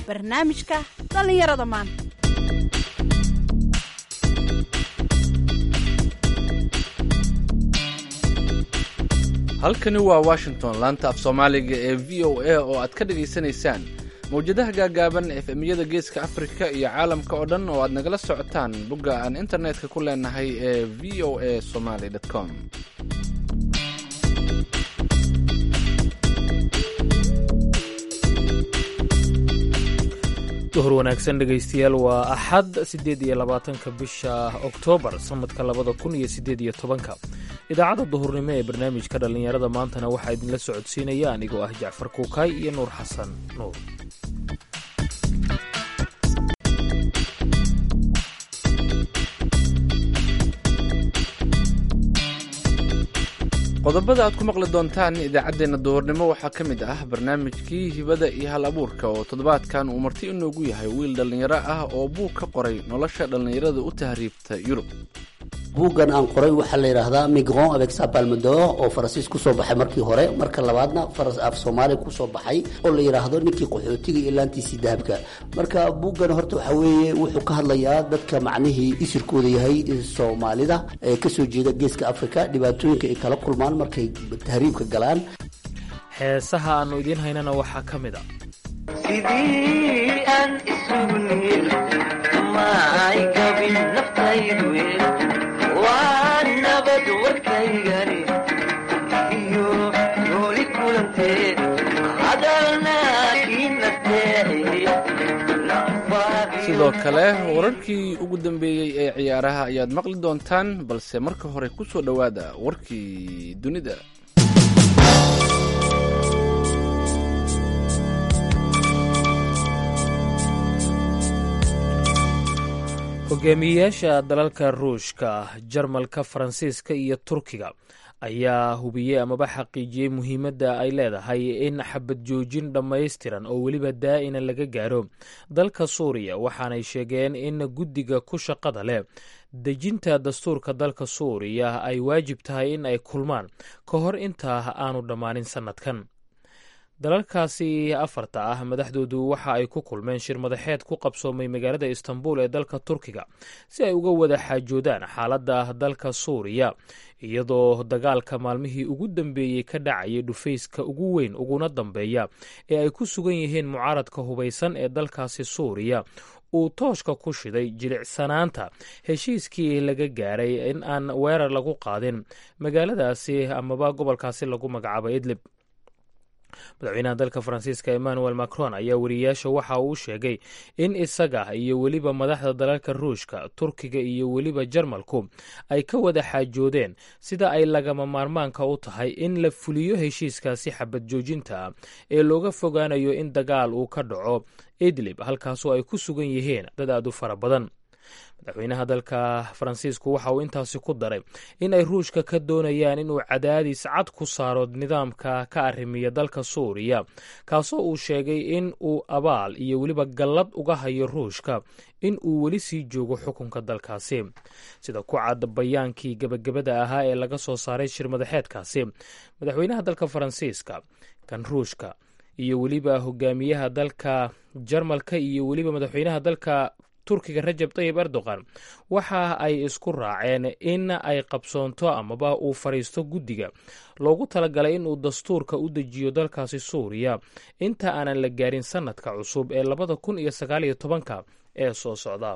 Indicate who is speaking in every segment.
Speaker 1: barnaamijka dhallinyarada maanta
Speaker 2: halkani waa washington laanta af soomaaliga ee v o a oo aad ka dhagaysanaysaan mawjadaha gaagaaban efemyada geeska afrika iyo caalamka oo dhan oo aad nagala socotaan bogga aan internetka ku leenahay ee v o a somaly com
Speaker 3: duhur wanaagsan dhegaystayaal waa axad siddeed iyo labaatanka bisha oktoobar sanadka labada kun iyo siddeed iyo tobanka idaacadda duhurnimo ee barnaamijka dhallinyarada maantana waxaa idinla socodsiinaya anigoo ah jacfar kuukaay iyo nuur xasan nuur
Speaker 2: qodobada aad ku maqli doontaan idaacaddeenna duhurnimo waxaa ka mid ah barnaamijkii hibada iyo hal abuurka oo toddobaadkan uu marti inoogu yahay wiil dhallinyaro ah oo buug ka qoray nolosha dhallinyarada u tahriibta yurub
Speaker 4: buuggan aan qoray waxaa la yidhaahdaa migron avec sa palmador oo faransiis kusoo baxay markii hore marka labaadna af soomaaliya kusoo baxay oo la yidhaahdo ninkii qaxootiga iyo laantiisii dahabka marka buuggan horta waxaa weeye wuxuu ka hadlayaa dadka macnihii isirkooda yahay soomaalida ee kasoo jeeda geeska africa dhibaatooyinka ay kala kulmaan markay tahriibka galaan
Speaker 3: heesaha aannu idiin haynana waxaa ka mid a
Speaker 5: sidii aan isugu niil maay gabin naftaydu waa nabad warkaygani iyo nooli kulantee hadalna kii nasteexi
Speaker 2: sidoo kale wararkii ugu dambeeyey ee ciyaaraha ayaad maqli doontaan balse marka hore ku soo dhowaada warkii dunida
Speaker 3: hogaamiyeyaasha dalalka ruushka jarmalka faransiiska iyo turkiga ayaa hubiyey amaba xaqiijiyey muhiimadda ay leedahay in xabad joojin dhammaystiran oo weliba daa'ina laga gaaro dalka suuriya waxaanay sheegeen in guddiga ku shaqada leh dejinta dastuurka dalka suuriya ay waajib tahay in ay kulmaan ka hor intaa aanu dhammaanin sannadkan dalalkaasi afarta ah madaxdoodu waxa ay ku kulmeen shir madaxeed ku qabsoomay magaalada istanbul ee dalka turkiga si ay uga wada xaajoodaan xaaladda dalka suuriya iyadoo dagaalka maalmihii ugu dambeeyey ka dhacayay dhufayska ugu weyn uguna dambeeya ee ay ku sugan yihiin mucaaradka hubaysan ee dalkaasi suuriya uu tooshka ku shiday jilicsanaanta heshiiskii laga gaaray in aan weerar lagu qaadin magaaladaasi amaba gobolkaasi lagu magacaabo idlib madaxweynaha dalka faransiiska emmanuel macron ayaa wariyayaasha waxa uu sheegay in isaga iyo weliba madaxda dalalka ruushka turkiga iyo weliba jarmalku ay ka wada xaajoodeen sida ay lagama maarmaanka u tahay in la fuliyo heshiiskaasi xabad joojinta ah ee looga fogaanayo in dagaal uu ka dhaco idlib halkaasoo ay ku sugan yihiin dad aad u fara badan madaxweynaha dalka faransiisku waxa uu intaasi ku daray in ay ruushka ka doonayaan inuu cadaadis cad ku saaro nidaamka ka arrimiya dalka suuriya kaasoo uu sheegay in uu abaal iyo weliba gallad uga hayo ruushka in uu weli sii joogo xukunka dalkaasi sida ku cad bayaankii gebagabada ahaa ee laga soo saaray shir madaxeedkaasi madaxweynaha dalka faransiiska kan ruushka iyo weliba hogaamiyaha dalka jarmalka iyo weliba madaxweynaha dalka turkiga rajab tayib erdogan waxa ay isku raaceen in ay qabsoonto amaba uu fadhiisto guddiga loogu talagalay inuu dastuurka u dejiyo dalkaasi suuriya inta aanan la gaarin sannadka cusub ee labada kun iyo sagaaliyo tobanka ee soo socda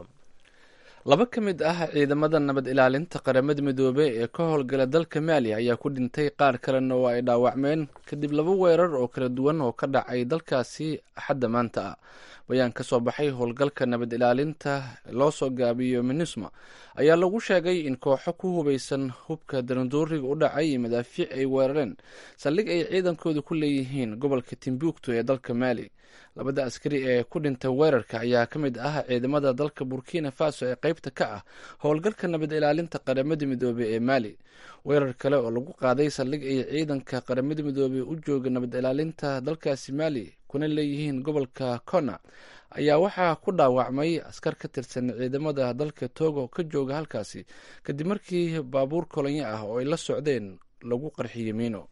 Speaker 2: laba ka mid ah ciidamada nabad ilaalinta qaramada midoobey ee ka howlgala dalka maaliya ayaa ku dhintay qaar kalena oo ay dhaawacmeen kadib laba weerar oo kala duwan oo ka dhacay dalkaasi axadda maanta ah bayaan ka soo baxay howlgalka nabad ilaalinta loo soo gaabiyo minisma ayaa lagu sheegay in kooxo ku hubaysan hubka daranduuriga u dhacay iyo madaafiic ay weerareen saldhig ay ciidankooda ku leeyihiin gobolka timbuktu ee dalka maali labada askari ee ku dhintay weerarka ayaa ka mid ah ciidamada dalka burkina faso ee qeybta ka ah howlgalka nabad ilaalinta qaramada midoobey ee maali weerar kale oo lagu qaaday saldhig ay ciidanka qaramada midoobey u jooga nabad ilaalinta dalkaasi maali kuna leeyihiin gobolka kona ayaa waxaa ku dhaawacmay askar ka tirsan ciidamada dalka togo ka jooga halkaasi kadib markii baabuur kolonyo ah oo ay la socdeen lagu qarxiyey miino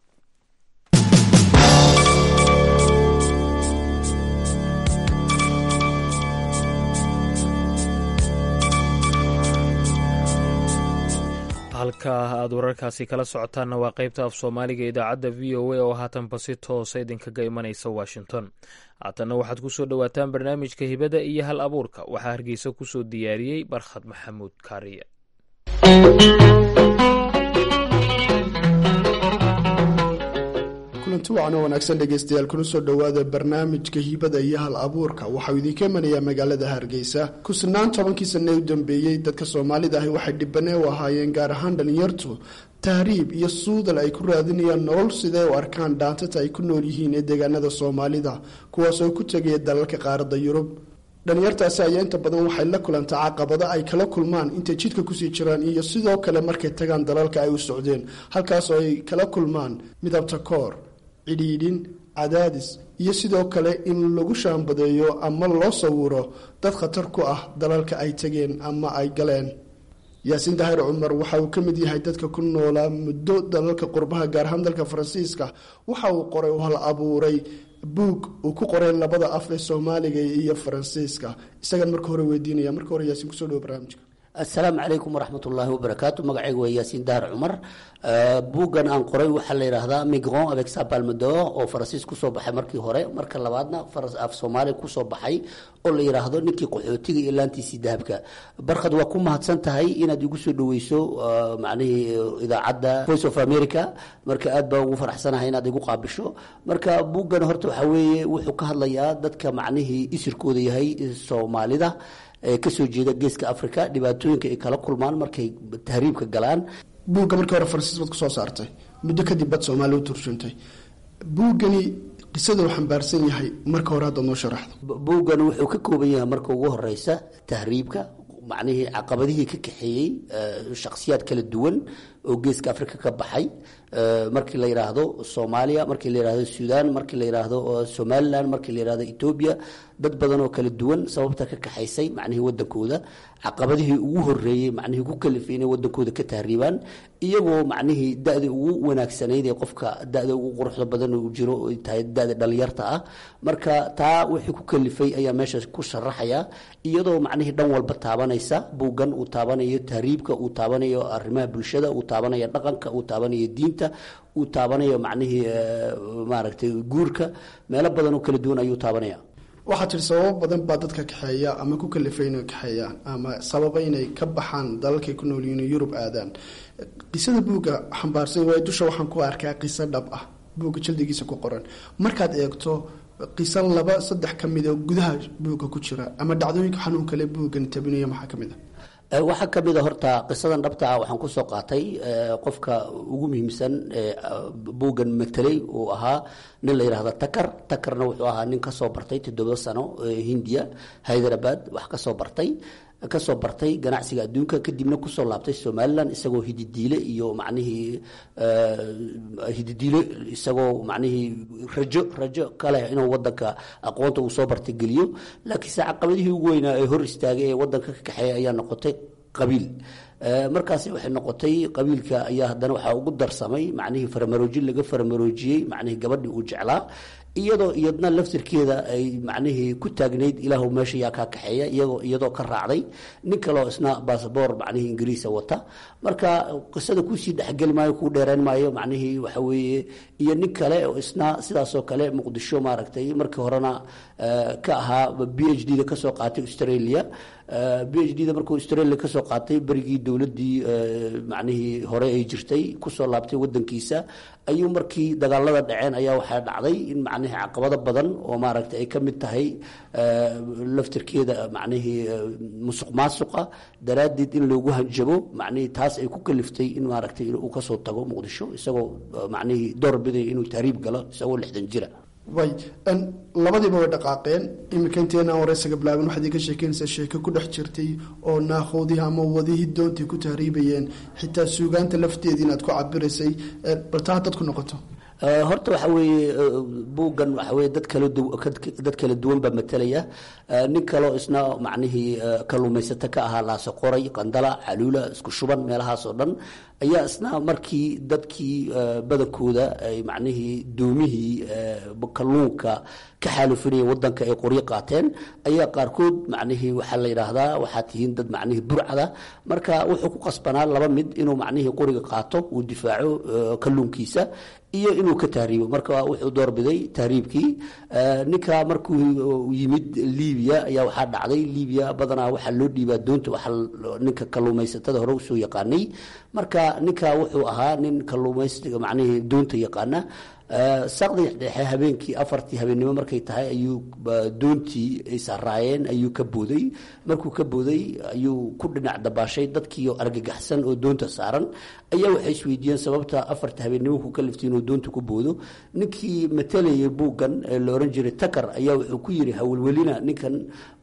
Speaker 3: halka aad wararkaasi kala socotaanna waa qaybta af soomaaliga idaacadda v o a oo haatanba si toosa idinkaga imanaysa washington haatanna waxaad kusoo dhowaataan barnaamijka hibada iyo hal abuurka waxaa hargeysa kusoo diyaariyey barkhad maxamuud kaariye
Speaker 6: kulanti wacan oo wanaagsan dhegeystayaal kuna soo dhowaada barnaamijka hibada iyo hal abuurka waxauu idinka imanayaa magaalada hargeysa kusnaan tobankii sanne u dambeeyey dadka soomaalida ahi waxay dhibane u ahaayeen gaar ahaan dhalinyartu tahriib iyo suudal ay ku raadinayaan nolol sidee u arkaan dhaantata ay ku nool yihiin ee deegaanada soomaalida kuwaas oo ku tegaya dalalka qaaradda yurub dhalinyartaasi ayaa inta badan waxay la kulantaa caqabado ay kala kulmaan intay jidka kusii jiraan iyo sidoo kale markay tagaan dalalka ay u socdeen halkaas oo ay kala kulmaan midabta koor cidhiidhin cadaadis iyo sidoo kale in lagu shaambadeeyo ama loo sawiro dad khatar ku ah dalalka ay tageen ama ay galeen yaasiin daahir cumar waxa uu ka mid yahay dadka ku noolaa muddo dalalka qurbaha gaar ahaan dalka faransiiska waxa uu qoray oo hal abuuray buug uu ku qoray labada af ee soomaaliga iyo faransiiska isagan marka hore weydiinaya marka hore yaasiin kusoo dhawo barnaamijka
Speaker 4: assalaamu calaykum waraxmat ullaahi wabarakaatu magacaygu waa yaasiin dahar cumar buuggan aan qoray waxaa la yidhaahdaa migron avec sa palmador oo faransiis kusoo baxay markii hore marka labaadna af soomaaliya kusoo baxay oo la yidhaahdo ninkii qaxootiga iyo laantiisii dahabka barkhad waa ku mahadsan tahay inaad igu soo dhaweyso macnihii idaacadda voice of america marka aad baa ugu faraxsanahay inaad igu qaabisho marka buuggan horta waxaa weeye wuxuu ka hadlayaa dadka macnihii isirkooda yahay soomaalida kasoo jeeda geeska africa dhibaatooyinka ay kala kulmaan markay tahriibka galaan
Speaker 6: buugga markii hore faransiis baad kusoo saartay muddo kadib bad soomaaliya u turjuntay buuggani qisada uu xambaarsan yahay marka hore haddaad noo sharaxdo
Speaker 4: buuggan wuxuu ka kooban yahay marka ugu horeysa tahriibka macnihii caqabadihii ka kaxeeyey shakhsiyaad kala duwan oo geeska africa ka baxay markii la yidhaahdo soomaaliya markii la yidhaahdo suudaan markii la yidhaahdo somalilan markii la yidhahdo etoobiya dad badan oo kala duwan sababta ka kaxaysay macnihii wadankooda caqabadihii ugu horeeyey macnihii ku kalifay inay wadankooda ka tahriibaan iyagoo macnihii da-da ugu wanaagsanayd ee qofka da-da ugu quruxda badan uu jiro ay tahay da-da dhalinyarta ah marka taa wixii ku kalifay ayaa meesha ku sharaxaya iyadoo macnihii dhan walba taabanaysa buuggan uu taabanayo tahriibka uu taabanayo arrimaha bulshada uu taabanayo dhaqanka uu taabanayo diinta uu taabanayo macnihii maaragtay guurka meelo badan oo kala duwan ayuu taabanaya
Speaker 6: waxaa tiri sababo badan baa dadka kaxeeya ama ku kalifay inay kaxeeyaan ama sababa inay ka baxaan dalalkay ku nool yihiin yurub aadaan qisada buugga xambaarsan waay dusha waxaan ku arkaa qiso dhab ah buugga jaldigiisa ku qoran markaad eegto qiso laba saddex ka mid oo gudaha buugga ku jira ama dhacdooyinka xanuun kale buuggan tabinaya maxaa ka mid a
Speaker 4: waxaa ka mid a horta qisadan dhabta ah waxaan kusoo qaatay qofka ugu muhiimsan buuggan matelay uu ahaa nin la yidhahda takar takarna wuxuu ahaa nin kasoo bartay toddoba sano hindiya hyderabad wax kasoo bartay kasoo bartay ganacsiga adduunka kadibna kusoo laabtay somalilan isagoo hididiile iyo macnihii hididiile isagoo macnihii rajo rajo kaleh inuu wadanka aqoonta uu soo bartay geliyo laakiinse caqabadihii ugu weynaa ee hor istaagay ee wadanka ka kaxeeya ayaa noqotay qabiil markaasi waxay noqotay qabiilka ayaa haddana waxaa ugu darsamay macnihii faramaroojin laga faramaroojiyey macnihii gabadhii uu jeclaa iyadoo iyadna laftirkeeda ay macnihii ku taagnayd ilaahu meesha yaa kaa kaxeeya iyagoo iyadoo ka raacday nin kaleo isna basaboor macnihii ingiriisa wata marka qisada kuusii dhexgeli maayo kuu dheereen maayo macnihii waxa weeye iyo nin kale oo isna sidaasoo kale muqdisho maaragtay markii horena ka ahaa b h d da kasoo qaatay australia b h d da markuu australia kasoo qaatay berigii dowladii macnihii hore ay jirtay kusoo laabtay wadankiisa ayuu markii dagaalada dhaceen ayaa waxaa dhacday in macnihii caqabado badan oo maaragtay ay ka mid tahay laftirkeeda macnihii musuq maasuqa daraaddeed in loogu hanjabo macnihii taas ay ku kaliftay in maaragtay uu kasoo tago muqdisho isagoo macnihii door biday inuu tahriib galo isagoo lixdan jira
Speaker 6: way labadiiba way dhaqaaqeen iminka inteenaan wareysaga bilaabin waxaad iga sheekeynaysaa sheeko ku dhex jirtay oo naakoodii ama wadihii doontii ku tahriibayeen xitaa suugaanta lafteedii inaad ku cabiraysay bal taa haddaad ku noqoto
Speaker 4: horta waxa weeye buuggan waxa weye dad kala dad kala duwan baa matalaya nin kaloo isna macnihii kalluumaysato ka ahaa laase qoray qandala caluula isku shuban meelahaas oo dhan ayaa isna markii dadkii badankooda ay macnihii doomihii kalluunka ka xaalufinaya wadanka ay qoryo qaateen ayaa qaarkood macnihii waxaa la yidhaahdaa waxaa tihiin dad macnihii burcada marka wuxuu ku qasbanaa laba mid inuu macnihii qoriga qaato uu difaaco kalluunkiisa iyo inuu ka tahriibo marka wuxuu doorbiday tahriibkii ninka markuu yimid libiya ayaa waxaa dhacday libiya badanaa waxaa loo dhiibaa doonta waxaa ninka kalluumaysatada hore usoo yaqaanay marka ninka wuxuu ahaa nin kalluumaysiga macnihii doonta yaqaana saqdi dhexe habeenkii afartii habeennimo markay tahay ayuu doontii ay saraayeen ayuu ka booday markuu ka booday ayuu ku dhinac dabaashay dadkiio argagaxsan oo doonta saaran ayaa waxay isweydiiyeen sababta afarta habeennimo ku kaliftay inuu doonta ku boodo ninkii matalayay buuggan ee la ohan jiray takar ayaa wuxuu ku yiri hawlwelina ninkan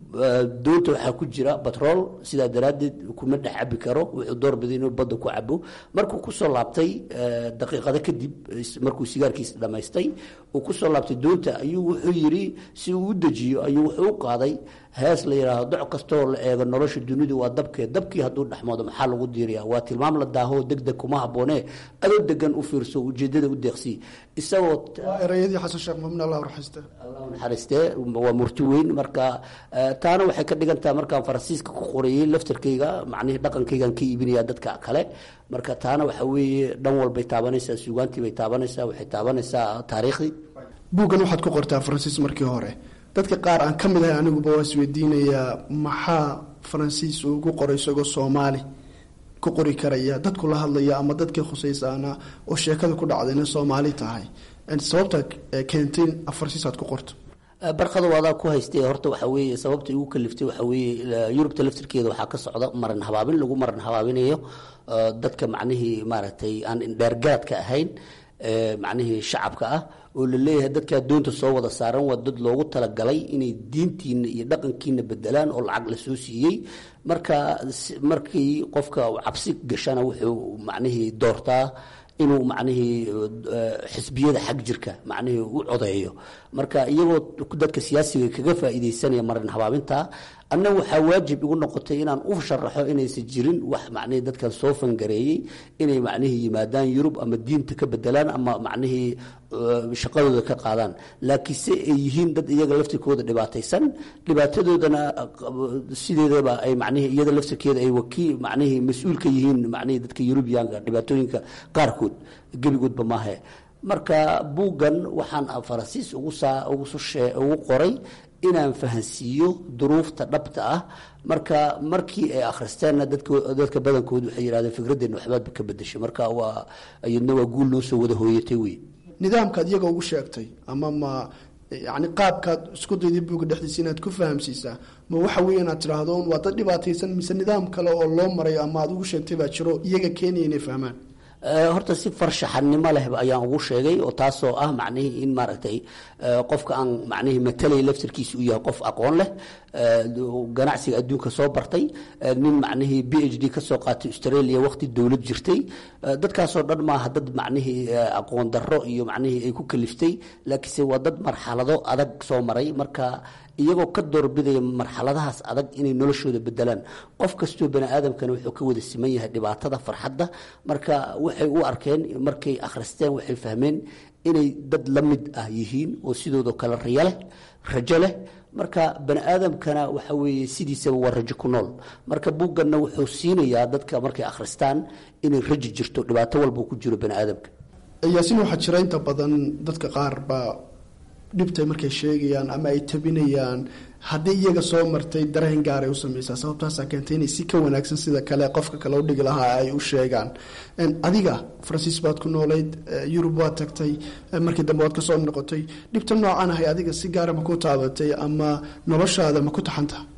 Speaker 4: doonta waxaa ku jira batrool sidaa daraaddeed kuma dhex cabi karo wuxuu doorbiday inuu badda ku cabo markuu kusoo laabtay daqiiqado kadib markuu sigaarkiisa dhamaystay uu kusoo laabtay doonta ayuu wuxuu yiri si uu u dejiyo ayuu wuxuu u qaaday hees la yidhaahdo doc kastoo la eego nolosha dunidu waa dabkee dabkii hadduu dhexmoodo maxaa lagu diiriyaa waa tilmaam la daaho deg deg kuma habboonee adoo degan u fiirso ujeedada u deeqsi isagoo
Speaker 6: erayadii xasan sheekh mamin allah raxiste
Speaker 4: allah naxariistee waa murti weyn marka taana waxay ka dhigantaha markaan faransiiska ku qorayey laftarkayga macnihii dhaqankaygaan ka iibinaya dadka kale marka taana waxa weeye dhan walbay taabanaysaa suugaantii bay taabanaysaa waxay taabanaysaa taariikhdii
Speaker 6: buuggan waxaad ku qortaa faransiis markii hore dadka qaar aan ka mid ahay aniguba waa isweydiinayaa maxaa faransiis uu ugu qoray isagoo soomaali ku qori karaya dadku la hadlaya ama dadkii khusaysaana oo sheekada ku dhacda inay soomaali tahay sababta keentay faransiis aad ku qorto
Speaker 4: barqada waadaa ku haystay horta waxa weeye sababta igu kaliftay waxa weeye yurubta laftirkeeda waxaa ka socda maran habaabin lagu maran habaabinayo dadka macnihii maaragtay aan indheergaadka ahayn macnihii shacabka ah oo la leeyahay dadkaa doonta soo wada saaran waa dad loogu talagalay inay diintiina iyo dhaqankiina bedelaan oo lacag lasoo siiyey marka markii qofka cabsi gashana wuxuu macnihii doortaa inuu macnihii xisbiyada xag jirka macnihii u codeeyo marka iyagoo dadka siyaasiga kaga faa'iidaysanaya marin habaabinta anna waxaa waajib igu noqotay inaan u sharaxo inaysan jirin wax macnihii dadkan soo fangareeyey inay macnihii yimaadaan yurub ama diinta ka bedelaan ama macnihii shaqadooda ka qaadaan laakiinse ay yihiin dad iyaga laftirkooda dhibaataysan dhibaatadoodana sideedaba ay macnihii iyada laftirkeeda ay wakiil macnihii mas-uul ka yihiin macnihii dadka yurubiyaanka dhibaatooyinka qaarkood gebigoodba maahe marka buuggan waxaan faransiis ugu saa ugu qoray inaan fahansiiyo duruufta dhabta ah marka markii ay akhristeenna dadka badankoodu waxay yidhahdeen fikraddeena waxbaadba ka bedeshay marka waa iyadna waa guul noo soo wada hooyatay wey
Speaker 6: nidaamkaad iyaga ugu sheegtay ama ma yani qaabkaad isku dayday buuga dhexdiisa inaad ku fahamsiisaa ma waxa weeye inaad tidhaahdo waa dad dhibaataysan mise nidaam kale oo loo maray ama aad ugu sheegtay baa jiro iyaga keenaya inay fahmaan
Speaker 4: horta si farshaxanimo leh ayaan ugu sheegay oo taasoo ah macnihii in maaragtay qofka aan macnihii matalay laftirkiisa u yahay qof aqoon leh ganacsiga adduunka soo bartay nin macnihii b h d kasoo qaatay australia waqti dowlad jirtay dadkaasoo dhan maaha dad macnihii aqoon darro iyo macnihii ay ku kaliftay laakiinse waa dad marxalado adag soo maray marka iyagoo ka doorbidaya marxaladahaas adag inay noloshooda bedelaan qof kastoo bani aadamkana wuxuu ka wada siman yahay dhibaatada farxadda marka waxay u arkeen markay akhristeen waxay fahmeen inay dad la mid ah yihiin oo sidoodoo kale riyo leh rajo leh marka bani aadamkana waxa weeye sidiisaba waa rajo ku nool marka buugganna wuxuu siinayaa dadka markay akhristaan inay rajo jirto dhibaato walba ku jiro bani aadamka
Speaker 6: yaasin waxaa jira inta badan dadka qaar baa dhibtay markay sheegayaan ama ay tabinayaan haddii iyaga soo martay dareen gaaray u sameysaa sababtaasaa keentay inay si ka wanaagsan sida kale qofka kale u dhigi lahaa ay u sheegaan adiga faransiis baad ku noolayd yurub waad tagtay markii dambe waad kasoo noqotay dhibta noocan ahay adiga si gaara ma ku taabatay ama noloshaada ma ku taxanta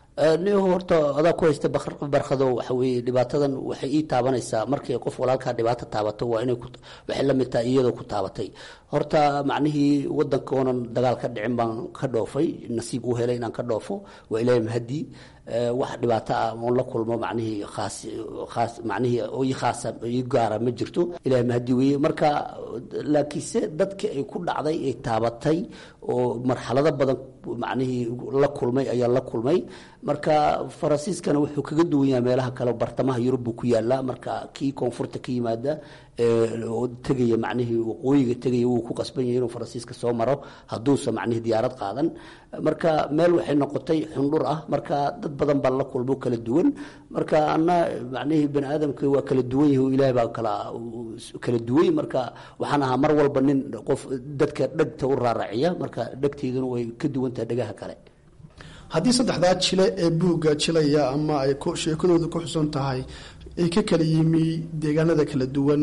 Speaker 4: ni horta adaa ku haysta barkado waxa weeye dhibaatadan waxay ii taabanaysaa markay qof walaalkaa dhibaato taabato waa inay waxay la mid tahay iyadoo ku taabatay horta macnihii wadanka oonan dagaal ka dhicin baan ka dhoofay nasiib u helay inaan ka dhoofo waa ilaahay mahadii wax dhibaato ah oon la kulmo macnihii khaas khaas macnihii ii khaasa ii gaara ma jirto ilaahay mahadii weeye marka laakiinse dadka ay ku dhacday ay taabatay oo marxalado badan macnihii la kulmay ayaa la kulmay marka faransiiskana wuxuu kaga duwan yahay meelaha kale bartamaha yurub buu ku yaalaa marka kii koonfurta ka yimaada oo tegaya macnihii waqooyiga tegaya wuu ku qasban yahay inuu faransiiska soo maro hadduusa macnihii diyaarad qaadan marka meel waxay noqotay xundhur ah marka dad badan baa la kulmo kala duwan marka ana macnihii bani aadamka waa kala duwan yahay oo ilaahay baa kala kala duway marka waxaan ahaa mar walba nin qof dadka dhegta u raaraciya marka dhegteyduna way ka duwan tahay dhegaha kale
Speaker 6: haddii saddexdaa jile ee buugga jilaya ama ay sheekadooda ku xusan tahay ay ka kala yimi deegaanada kala duwan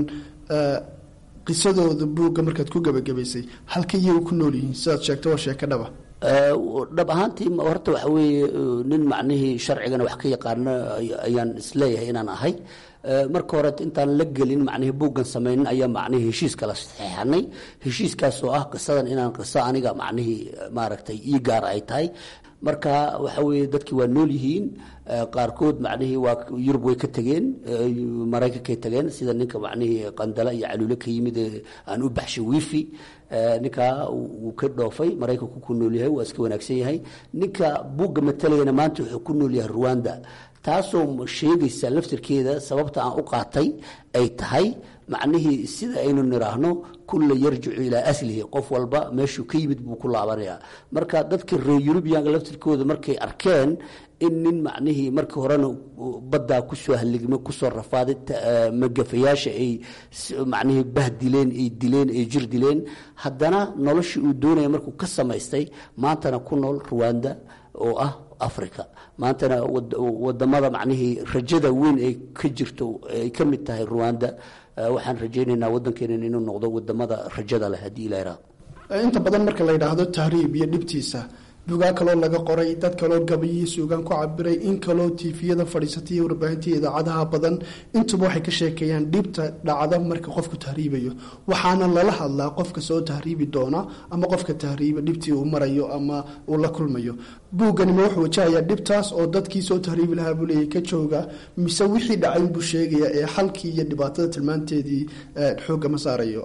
Speaker 6: qisadooda buugga markaad ku gebagabaysay halka iyagu ku nool yihiin sidaad sheegta waa sheeko dhaba
Speaker 4: dhab ahaantii horta waxa weeye nin macnihii sharcigana wax ka yaqaano ayaan isleeyahay inaan ahay marka hore intaan la gelin macnihii buuggan samaynin ayaa macnihii heshiiska la saxeexanay heshiiskaasoo ah qisadan inaan qiso aniga macnihii maaragtay ii gaar ay tahay marka waxa weeye dadkii waa nool yihiin qaarkood macnihii waa yurub way ka tegeen maraykankay tageen sida ninka macnihii qandala iyo caluule ka yimid aan u baxshay wifi ninkaa wuu ka dhoofay maraykanku ku nool yahay waa iska wanaagsan yahay ninka buugga matalayana maanta wuxuu ku nool yahay ruwanda taasoo sheegaysa laftirkeeda sababta aan u qaatay ay tahay macnihii sida aynu niraahno kulla yarjicu ilaa aslihi qof walba meeshuu ka yimid buu ku laabanayaa marka dadka reer yurubiyanka laftirkooda markay arkeen in nin macnihii markii horena baddaa kusoo haligma kusoo rafaaday magafayaasha ay macnihii bah dileen ay dileen ay jir dileen haddana noloshii uu doonaya markuu ka samaystay maantana ku nool ruwanda oo ah africa maantana wadamada macnihii rajada weyn ay ka jirto ay ka mid tahay ruwanda waxaan rajaynaynaa waddankeena inuu noqdo wadamada rajada leh haddii ilaa iraa
Speaker 6: inta badan marka la yidhaahdo tahriib iyo dhibtiisa bugaa kaloo laga qoray dad kaloo gabayihii suugaan ku cabiray in kaloo tiifiyada fadhiisatay warbaahinta idaacadaha badan intuba waxay ka sheekeeyaan dhibta dhacda marka qofku tahriibayo waxaana lala hadlaa qofka soo tahriibi doona ama qofka tahriiba dhibtii uu marayo ama uu la kulmayo buugganima wuxuu wajahayaa dhibtaas oo dadkii soo tahriibi lahaa buu leeyahy ka jooga mise wixii dhacay buu sheegaya ee xalkii iyo dhibaatada tilmaanteedii xoogga ma saarayo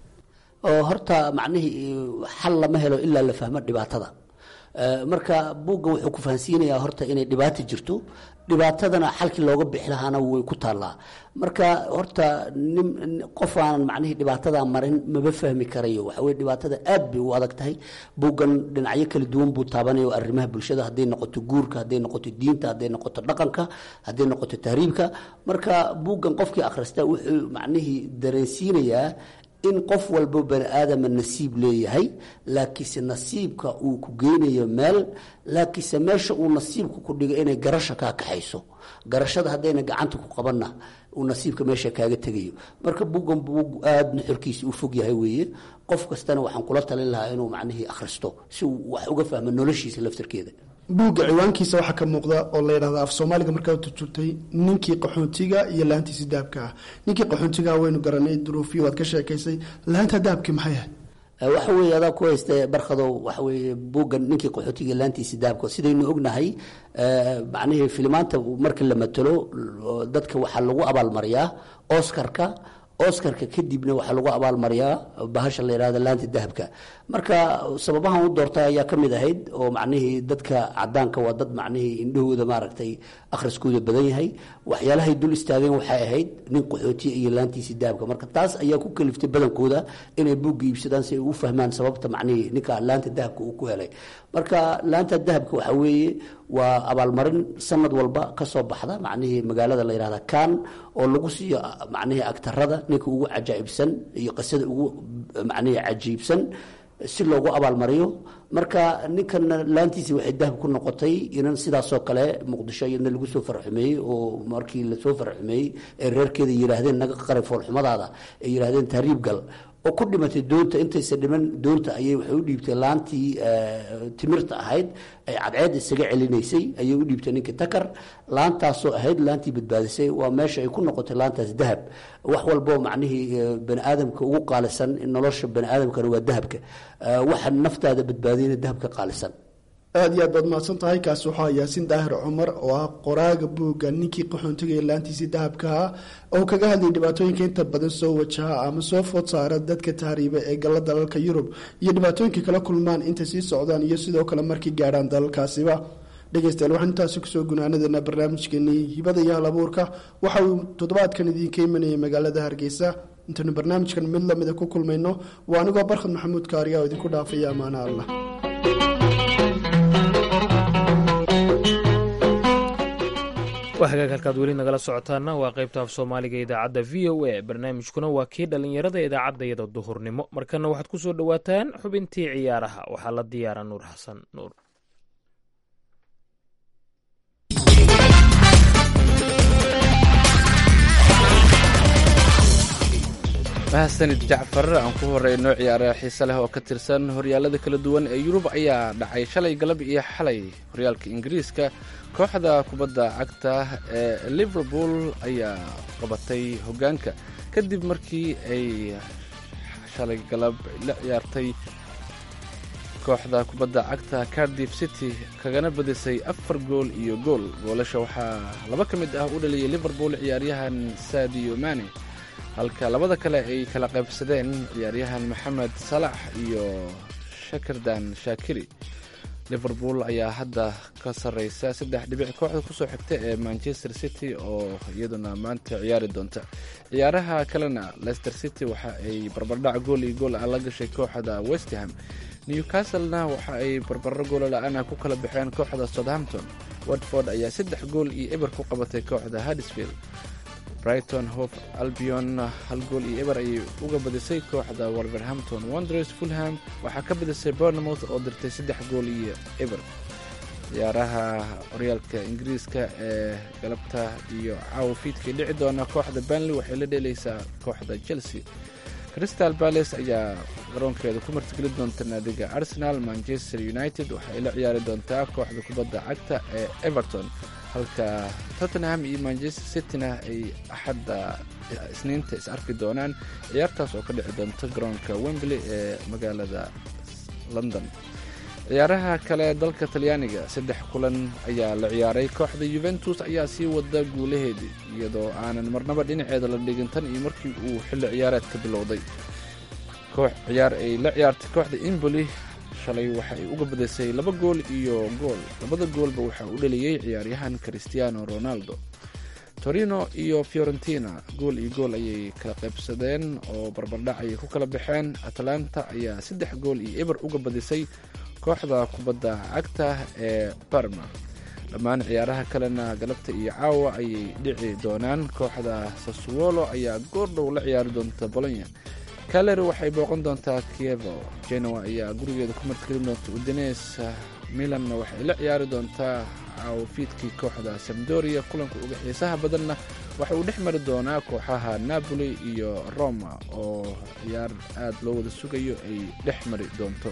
Speaker 4: horta macnihii xal lama helo ilaa la fahmo dhibaatada marka buuggan wuxuu ku fahansiinayaa horta inay dhibaato jirto dhibaatadana xalkii looga bixi lahaana way ku taallaa marka horta nin qof aanan macnihii dhibaatada marin maba fahmi karayo waxa weye dhibaatada aad bay u adag tahay buuggan dhinacyo kala duwan buu taabanaya arrimaha bulshada hadday noqoto guurka hadday noqoto diinta hadday noqoto dhaqanka hadday noqoto tahriibka marka buuggan qofkii akhrista wuxuu macnihii dareensiinayaa in qof walbo bani aadama nasiib leeyahay laakiinse nasiibka uu ku geynayo meel laakiinse meesha uu nasiibka ku dhigo inay garasha kaa kaxayso garashada haddayna gacanta ku qabanna uu nasiibka meesha kaaga tegayo marka buuggan buug aada nuxurkiisa u fog yahay weeye qof kastana waxaan kula talin lahaa inuu macnihii akhristo si uu wax uga fahmo noloshiisa laftarkeeda
Speaker 6: buugga ciwaankiisa waxaa ka muuqda oo la yidhahda af soomaaliga markaa turjurtay ninkii qaxoontiga iyo laantiisi dahabka ah ninkii qaxoontiga waynu garanay duruufiyo waad ka sheekaysay laanta dahabki maxay ahayd
Speaker 4: waxa weeye adaa ku haysta barkadow waxa weeye buuggan ninkii qaxootiga laantiisi dahabka sidaynu ognahay macnihii filimaanta marka la matalo dadka waxaa lagu abaalmariyaa oscarka oscarka kadibna waxaa lagu abaalmariyaa bahasha la yidhahda laanta dahabka marka sababahan u doortay ayaa ka mid ahayd oo macnihii dadka cadaanka waa dad macnihii indhahooda maaragtay akhriskooda badan yahay waxyaalahay dul istaageen waxay ahayd nin qaxootiya iyo laantiisii dahabka marka taas ayaa ku kaliftay badankooda inay buugga iibsadaan si ay u fahmaan sababta macnihii ninka laanta dahabka uu ku helay marka laanta dahabka waxa weeye waa abaalmarin sanad walba kasoo baxda macnihii magaalada la yihahda kan oo lagu siiyo macnihii agtarada ninka ugu cajaa'ibsan iyo qisada ugu macnihii cajiibsan si loogu abaalmariyo marka ninkana laantiisi waxay dahab ku noqotay inan sidaasoo kale muqdisho iyadna lagu soo farxumeeyey oo markii lasoo farxumeeyey ee reerkeeda yidhaahdeen naga qari foolxumadaada ay yidhaahdeen tahriib gal oo ku dhimatay doonta intaysa dhiman doonta ayay waxay u dhiibtay laantii timirta ahayd ay cadceed isaga celinaysay ayay u dhiibtay ninkii takar laantaasoo ahayd laantii badbaadisay waa meesha ay ku noqotay laantaas dahab wax walboo macnihii bani aadamka ugu qaalisan nolosha bani aadamkana waa dahabka waxa naftaada badbaadiyana dahabka qaalisan
Speaker 6: aada iyo aad baad mahadsan tahay kaasi waxaa yaasiin daahir cumar oo ah qoraaga buugga ninkii qaxoontiga ee laantiisii dahabkaha oo kaga hadlayay dhibaatooyinka inta badan soo wajaha ama soo food saara dadka tahriiba ee galla dalalka yurub iyo dhibaatooyinka kala kulmaan intay sii socdaan iyo sidoo kale markay gaadhaan dalalkaasiba dhegeystayaal waxaan intaasi kusoo gunaanadeena barnaamijkeenii hibada iyo hal abuurka waxa uu toddobaadkan idiinka imanayay magaalada hargeysa intaynu barnaamijkan mid lamida ku kulmayno waa anigoo barkhad maxamuud kaariya oo idinku dhaafaya ammaano allah
Speaker 3: waa hagaag halkaad weli nagala socotaana waa qaybta af soomaaliga idaacadda v o a barnaamijkuna waa kii dhallinyarada idaacaddayada duhurnimo markana waxaad ku soo dhowaataan xubintii ciyaaraha waxaa la diyaara nuur xasan nuur
Speaker 2: mahadsanid jacfar aan ku horeyno ciyaara xiise leh oo ka tirsan horyaalada kala duwan ee yurub ayaa dhacay shalay galab iyo xalay horyaalka ingiriiska kooxda kubadda cagta ee liverpool ayaa qabatay hogaanka kadib markii ay shalay galab la ciyaartay kooxda kubadda cagta cardiff city kagana badisay afar gool iyo gool goolasha waxaa laba ka mid ah u dhaliyay liverpool ciyaaryahan sadio mane halka labada kale ay kala qaybsadeen ciyaaryahan maxamed salax iyo shakirdan shaakiri liverpool ayaa hadda ka sarreysa saddex dhibic kooxda kusoo xigta ee manchester city oo iyaduna maanta ciyaari doonta ciyaaraha kalena leicester city waxa ay barbardhac gool iyo gool ah la gashay kooxda westham newcastlena waxa ay barbaro goolo la-aan ku kala baxeen kooxda southampton watford ayaa saddex gool iyo eber ku qabatay kooxda haddisfield brighton hof albion hal gool iyo eber ayay uga badisay kooxda wolverhampton wonders fulham waxaa ka badisay bournemouth oo dirtay saddex gool iyo eber ciyaaraha horyaalka ingiriiska ee galabta iyo caawa fiidkii dhici doona kooxda banley waxay la dheelaysaa kooxda chelsea crystal balace ayaa garoonkeeda ku martigeli doonta naadiga arsenal manchester united waxay la ciyaari doontaa kooxda kubadda cagta ee everton halka tottenham iyo manchester cityna ay axadda isniinta is arki doonaan ciyaartaas oo ka dhici doonta garoonka wembley ee magaalada london ciyaaraha kale dalka talyaaniga saddex kulan ayaa la ciyaaray kooxda yuventus ayaa sii wada guulaheedii iyadoo aanan marnaba dhinaceeda la dhigin tan iyo markii uu xilli ciyaareedka bilowday koox ciyaar ay la ciyaartay kooxda imboli shalay waxa ay uga badisay laba gool iyo gool labada goolba waxaa u dhaliyey ciyaaryahan cristiano ronaldo torino iyo fiorentina gool iyo gool ayay kala qaybsadeen oo barbardhac ayay ku kala baxeen atlanta ayaa saddex gool iyo eber uga badisay kooxda kubadda cagta ee barma dhammaan ciyaaraha kalena galabta iyo caawa ayay dhici doonaan kooxda sassuolo ayaa goordhow la ciyaari doonta bolonya kaleri waxay booqan doontaa kievo genoa ayaa gurigeeda ku martgelin doonta udines milanna waxay la ciyaari doontaa caawafiidkii kooxda samdoria kulanka uga xiisaha badanna waxa uu dhex mari doonaa kooxaha napoli iyo roma oo ciyaar aada loo wada sugayo ay dhex mari doonto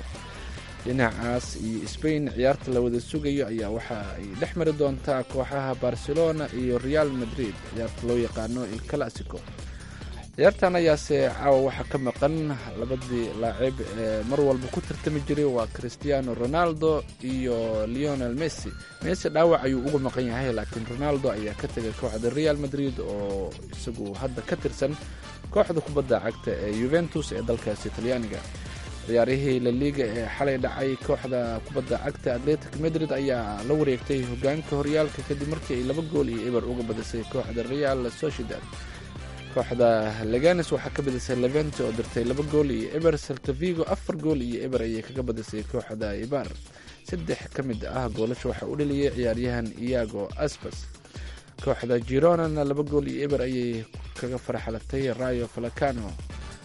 Speaker 2: dhinacaas iyo spain ciyaarta la wada sugayo ayaa waxa ay dhex mari doontaa kooxaha barcelona iyo real madrid ciyaarta loo yaqaano il classico ciyaartan ayaase caawa waxaa ka maqan labadii laacib ee mar walba ku tartami jiray waa cristiano ronaldo iyo leonel messi messi dhaawac ayuu uga maqan yahay laakiin ronaldo ayaa ka tegay kooxda real madrid oo isagu hadda ka tirsan kooxda kubadda cagta ee yuventus ee dalkaasi talyaaniga ciyaarihii laliga ee xalay dhacay kooxda kubadda cagta atletic madrid ayaa la wareegtay hogaanka horyaalka kadib markii ay laba gool iyo eber uga badisay kooxda real sociedad kooxda leganes waxaa ka badisay levente oo dirtay laba gool iyo eber saltavigo afar gool iyo eber ayay kaga badisay kooxda ibar saddex ka mid ah goolasha waxaa u dhaliyay ciyaaryahan iago aspas kooxda gironana laba gool iyo eber ayay kaga farxalatay rayo falacano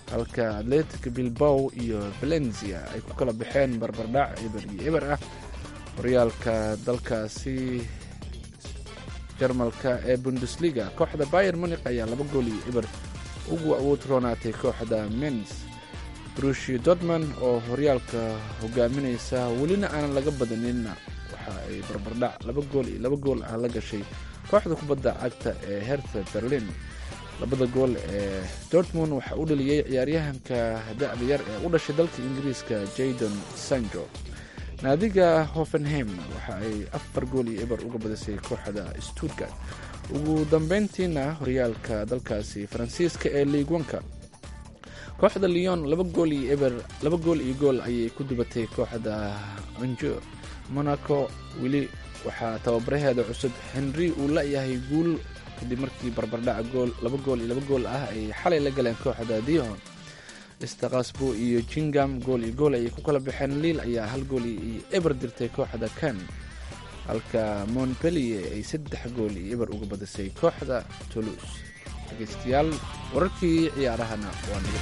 Speaker 2: halka atletic bilbow iyo valencia ay ku kala baxeen barbardhac eber iyo eber ah horyaalka dalkaasi jarmalka ee bundesliga kooxda bayer munik ayaa laba gool iyo eber ugu awood roonaatay kooxda mens brushi dortman oo horyaalka hogaaminaysa welina aanan laga badaninna waxa ay barbardhac laba gool iyo laba gool ah la gashay kooxda kubadda cagta ee hertha berlin labada gool ee dortmund waxaa u dhaliyey ciyaaryahanka da-da yar ee u dhashay dalka ingiriiska jadon sanjo naadiga hoffenheim waxa ay afar gool iyo eber uga badisay kooxda stuttgart ugu dambeyntiina horyaalka dalkaasi faransiiska ee liigwanka kooxda leon laba gool iyo eber laba gool iyo gool ayay ku dubatay kooxda anjur monaco weli waxaa tababaraheeda cusub henry uu la-yahay guul kadib markii barbardhaca gool laba gool iyo laba gool ah ay xalay la galeen kooxda dion istakasbo iyo jingam gool iyo gool ayay ku kala baxeen liil ayaa hal gool iyo eber dirtay kooxda kan halka montpellier ay saddex gool iyo eber uga badisay kooxda toulouse dhegeystayaal wararkii ciyaarahana waa naga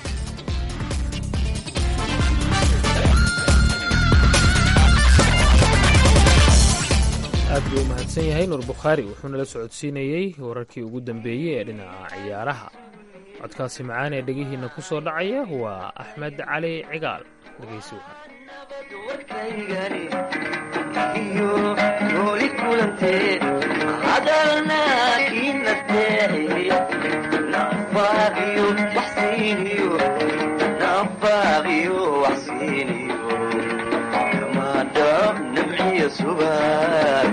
Speaker 3: aad buu u mahadsan yahay nuur bukhaari wuxuuna la socodsiinayey wararkii ugu dambeeyey ee dhinaca ciyaaraha codkaasi macaan ee dhegihiinna ku soo dhacaya waa axmed cali cigaal dhegeysi
Speaker 5: warkaygani iyo nooli kulantee hadalna kii nasteexiye nafaaqiyo waxsiiniyo nafaaqiyo waxsiiniyo kamaadhab nabxiya subaag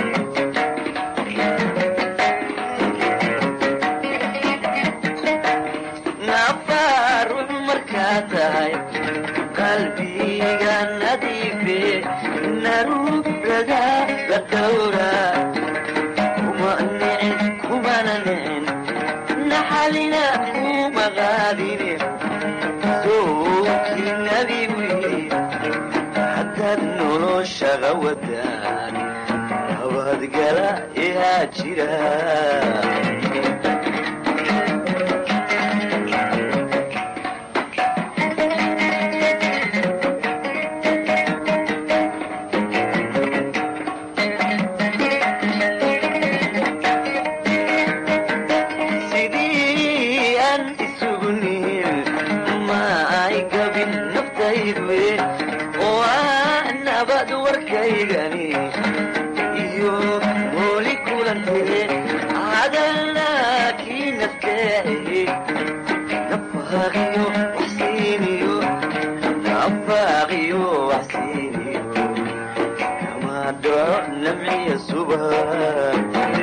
Speaker 5: nafaarux markaa tahay qalbiga nadiife narubrada la dhowra kuma nicin kumana nicin naxalina kuma qaadine sookii nabigu yidhi haddaad noloshaga wadaan nabadgala ihaa jira sidii aan isugu nihin ma ay gabin naftaydu oo ah nabad warkaygani iyo mooli kulantee hadalna kii nafteexiye nafaaqiyo waxsiiniyo nafaaqiyo waxsiiniyo kama dhaco namciya subag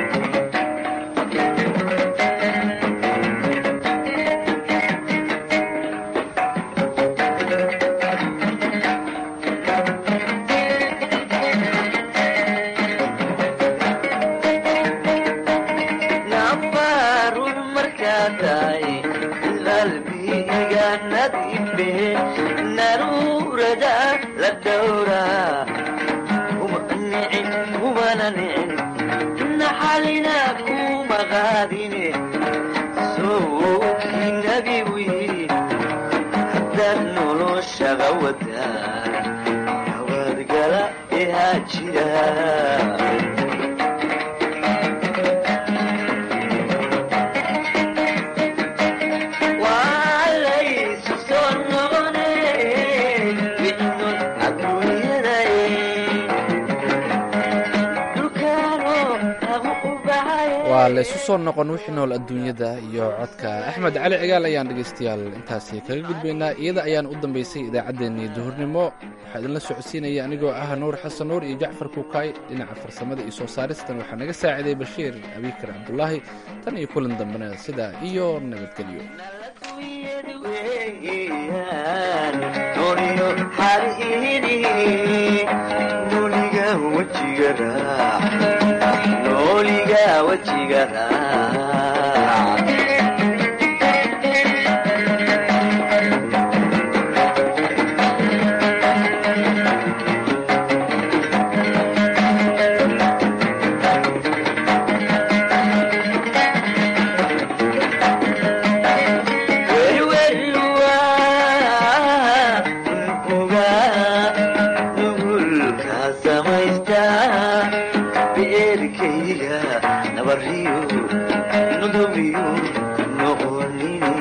Speaker 5: nafarun markaa tahay qalbiga nadiife naruurada la dhowra kuma nicin kumana nicin naxalina kuma qaadine sowkii nabigu yidhi haddaad noloshaga wadaan nabadgala ihaa jira walaysu soo noqone wixnun adduunyadae dhulkaano lagu u baxaye
Speaker 2: waa laysu soo noqon wixii nool adduunyada iyo codka axmed cali cigaal ayaan dhegaystayaal intaasi kaga gudbaynaa iyada ayaan u dambaysay idaacaddeenii duhurnimo waxaa idinla socodsiinaya anigoo ah nuur xasan nuur iyo jacfar kuukaay dhinaca farsamada iyo soo saaristan waxaa naga saaciday bashiir abiikar cabdulaahi tan iyo kulan dambena sidaa iyo nabadgelyo
Speaker 5: nooliyo xariiri nooliga wejiga raac nooliga wejiga raac werweru noqonine